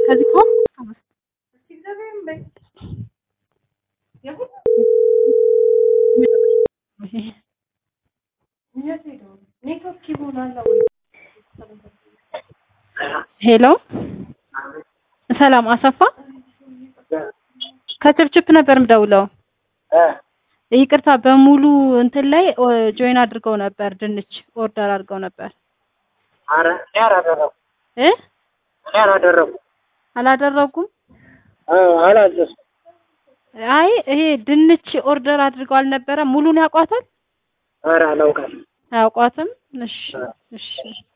ከዚህ ከሆነ ሄሎ ሰላም አሰፋ ከችፕችፕ ነበር ምደውለው። ይቅርታ በሙሉ እንትን ላይ ጆይን አድርገው ነበር፣ ድንች ኦርደር አድርገው ነበር ኧረ እኔ አላደረኩም እ እኔ አላደረኩም አላደረጉም። አላዘዝኩም። አይ ይሄ ድንች ኦርደር አድርገው አልነበረ። ሙሉን ያውቋታል? ኧረ አላውቃትም። አያውቋትም? እሺ እሺ